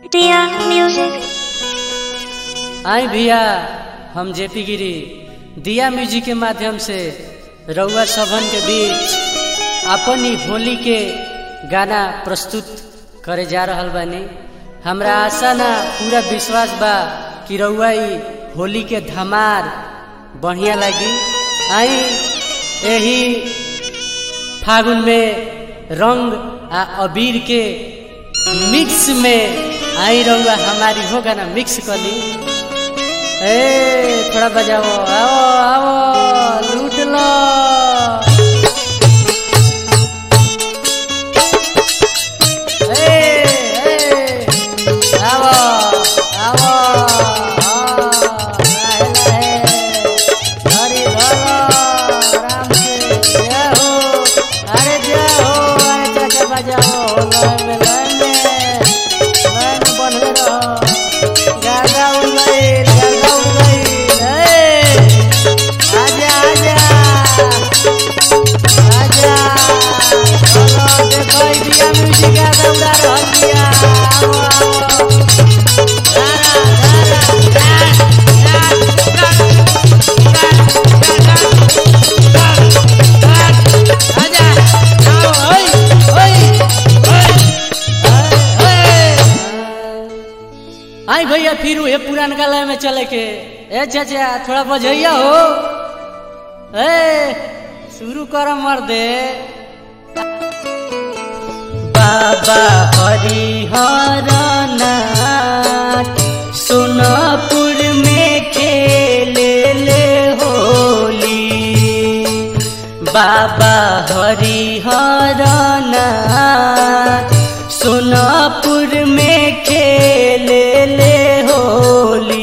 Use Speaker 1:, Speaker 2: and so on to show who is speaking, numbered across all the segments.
Speaker 1: Dear Music.
Speaker 2: आई भैया हम JP गिरी दिया म्यूजिक के माध्यम से रउआ सभन के बीच अपन ही होली के गाना प्रस्तुत करे जा रहल बानी हमरा आशा ना पूरा विश्वास बा कि रउआ ई होली के धमार बढ़िया लगी आई यही फागुन में रंग आ अबीर के मिक्स में आई रहुआ हमारी हो गाना मिक्स कर ली ए थोड़ा बजाओ आओ आओ लूट लो ए, ए, आओ, आओ, आओ, लाहे, लाहे, धरी धरो, आराम से, जय हो, अरे जय हो, अरे चाचा बजाओ, लय में, लय में, लय में बनले रहो। गागा उड़ गइल, गागा उड़ गइल, ए, आजा, आजा, आजा, चलो, देखो, ई बिया म्यूजिक गागा उड़ा रहल बिया, आओ, आओ। गाना, गाना, गाना, आजा, आओ, ओई, ओई, ओई, ओई, ओई। आई भैया फिर ये पुरान लय में चले के ए चाचा थोड़ा बजैया हो ए शुरू कर मर दे बाबा हरिहर नाथ सोनापुर में खेले ले होली बाबा हरिहर नाथ सोनापुर में खेले ले होली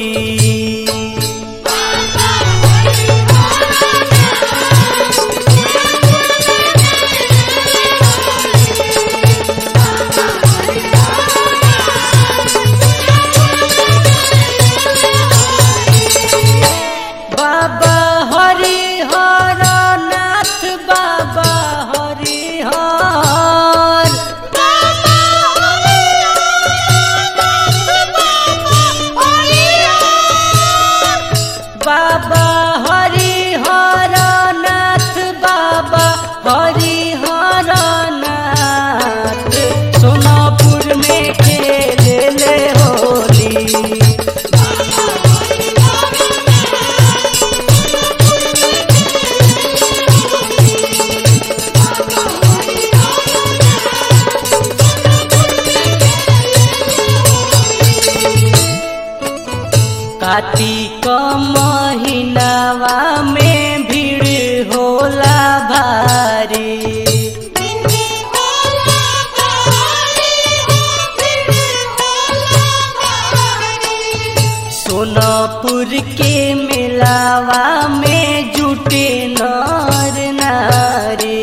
Speaker 2: बाबा हरिहर नाथ बाबा हरिहर बाबा हरिहर नाथ बाबा हरिहर नाथ सोनापुर में खेले ले होली कार्तिक महीनावा में भीड़ होला भारी सोनापुर के मेलावा में जुटे नर नारी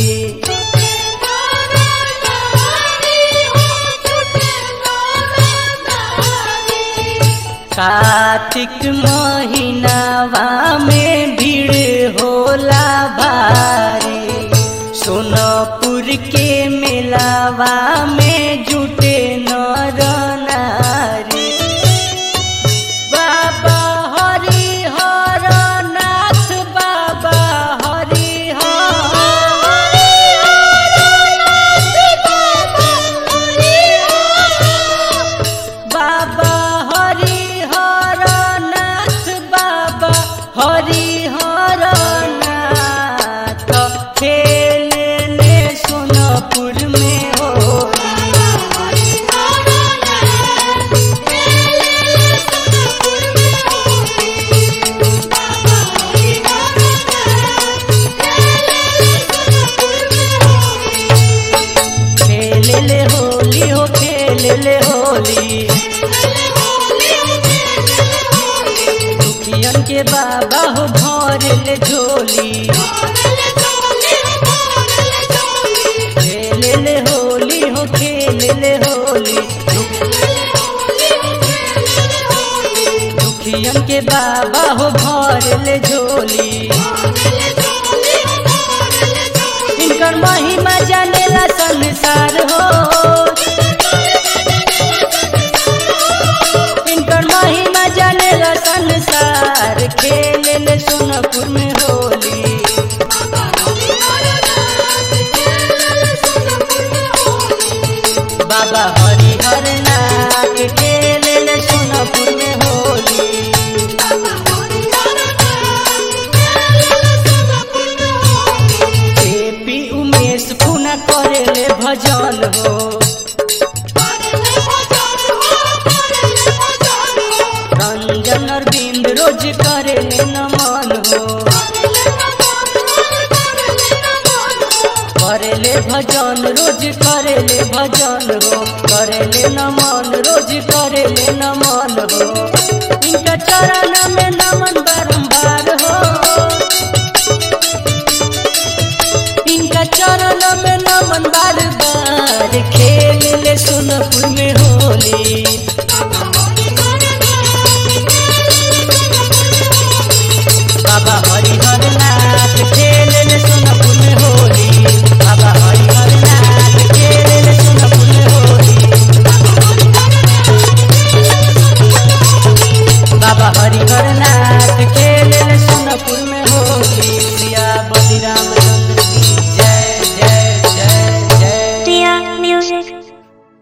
Speaker 2: कार्तिक महीनावा में भीड़ होला भारी सोनापुर के मेलावा में जुटे नर नारी बाबा हरिहर नाथ बाबा हरिहर बाबा हरिहर नाथ बाबा हरिहर नाथ खेले ले सोनपुर में हो खेले ले होली हो खेले ले होली दुखियन के बाबा हो भर ले झोली खेले ले होली हो खेले ले होली दुखियन के बाबा हो भर ले झोली इनकर महिमा जानेला संसार हो बाबा हरिहर नाथ खेले ले सोनपुर में होली एपी उमेश पुना करे ले भजन हो रंजन अरविंद रोज करे ले नमन हो करे ले भजन रोज करे ले भजन हो करे ले नमन रोज करे ले नमन हो इनका चरण में नमन बारंबार हो इनका चरण में नमन बार बार खे